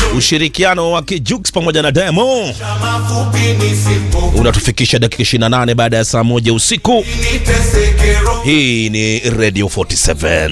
ushirikiano wa Kijux pamoja na Diamond unatufikisha dakika 28 baada ya saa moja usiku. Hii ni Radio 47.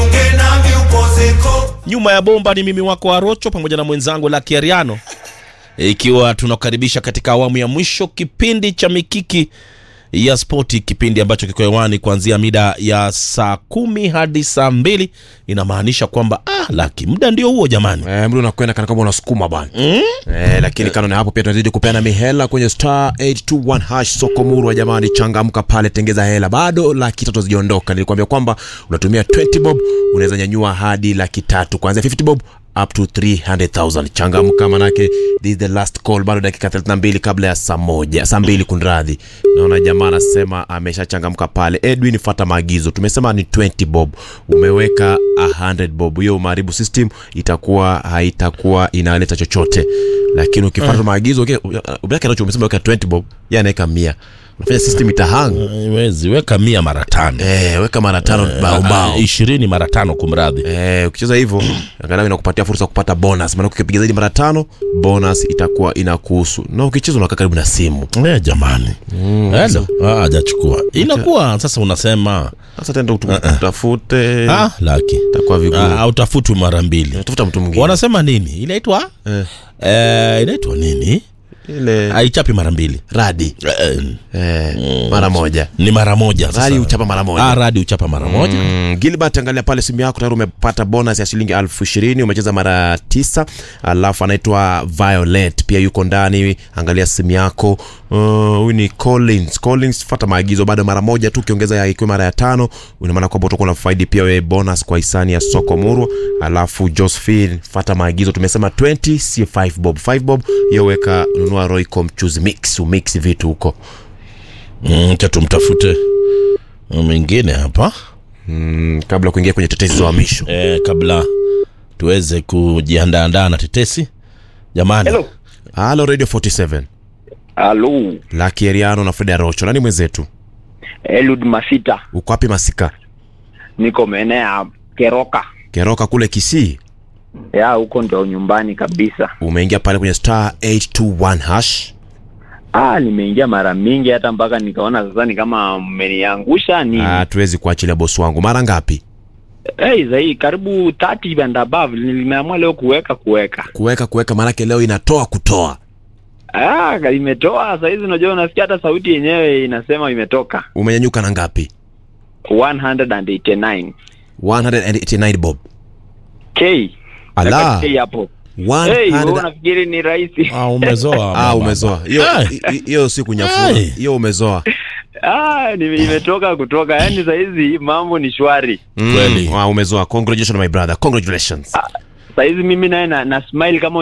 Nyuma ya bomba ni mimi wako Arocho pamoja na mwenzangu Lucky Ariano, ikiwa tunakaribisha katika awamu ya mwisho kipindi cha Mikiki ya Spoti, kipindi ambacho kiko hewani kuanzia mida ya saa kumi hadi saa mbili. Inamaanisha kwamba ah, Laki, muda ndio huo jamani. Eh, mdu unakwenda kana kwamba unasukuma bana eh, lakini kando na hapo pia tunazidi kupeana mihela kwenye star 821 hash soko murwa jamani, changamka pale, tengeza hela, bado laki tatu haziondoka. Nilikwambia kwamba unatumia 20 bob unaweza nyanyua hadi laki tatu kuanzia 50 bob up to 300,000. Changamka manake this is the last call, bado dakika 32 kabla ya saa moja, saa mbili kunradhi. Naona jamaa anasema ameshachangamka pale. Edwin, fuata maagizo. Tumesema ni 20 bob, umeweka 100 bob, hiyo umeharibu system, itakuwa haitakuwa inaleta chochote, lakini ukifuata maagizo okay, ubaki nacho. Umesema weka 20 bob, yeye anaweka 100, unafanya system itahang. Wezi weka mia mara tano Eh, weka mara tano bao Ah, bao. ishirini mara tano kumradhi. Eh, ukicheza hivyo angalau inakupatia fursa ya kupata bonus, maana ukipiga zaidi mara tano bonus itakuwa inakuhusu, na ukicheza unakaa karibu na simu. Eh, jamani Hello. Ah, hajachukua inakuwa sasa unasema Sasa tenda utu- utafute, ah, Laki itakuwa vigumu. ah, utafutwi mara mbili. Tafuta mtu mwingine Wanasema nini inaitwa Eh. eh, inaitwa nini? ile Haichapi mara mbili radi eh, eh, mara moja. ni mara moja sasa. Radi uchapa mara moja. Ah, radi uchapa mara moja Mm, Gilbert, angalia pale simu yako tayari umepata bonus ya shilingi elfu ishirini umecheza mara tisa. Alafu anaitwa Violet pia yuko ndani, angalia simu yako. Uh, Huyu ni Collins. Collins, fuata maagizo, bado mara moja tu, ukiongeza ya ikiwa mara ya tano, ina maana kwamba utakuwa unafaidi pia wewe bonus kwa hisani ya soko murwa. Alafu Josephine, fuata maagizo, tumesema 20 si 5 bob. 5 bob hiyo weka, nunua Royco mchuzi mix, umix vitu huko. mm, cha tumtafute mwingine hapa Mm, kabla ya kuingia kwenye tetesi za uhamisho. eh, kabla tuweze kujiandaandaa na tetesi jamani. Hello. Halo Radio 47. Halo, Lucky Eriano na Fred Arocho. Nani mwenzetu? Eliud Masita, Uko wapi Masika? niko maeneo ya Keroka Keroka kule Kisii. ya huko ndio nyumbani kabisa. Umeingia pale kwenye star 821 hash. Ah, nimeingia mara mingi hata mpaka nikaona sasa ni kama mmeniangusha ni Ah, tuwezi kuachilia bosi wangu. Mara ngapi? hey, zaidi karibu 30 and above. Nimeamua leo kuweka kuweka. Kuweka kuweka maanake leo inatoa kutoa. Ah, imetoa saa hizi, unajua unasikia hata sauti yenyewe inasema imetoka Umenyanyuka na ngapi? 189 189 bob. K. Ala. Weka K hapo. 100 Hey, wewe unafikiri ni rahisi? Ah, umezoa Ah, mama. umezoa. Hiyo Ai. hi- hiyo si kunyafua. Ai. Hiyo umezoa. Ah, nime- imetoka kutoka. Yaani saa hizi mambo ni shwari. Mm, Kweli. Ah, umezoa. Congratulations my brother. Congratulations. Saa hizi mimi naye na, na smile kama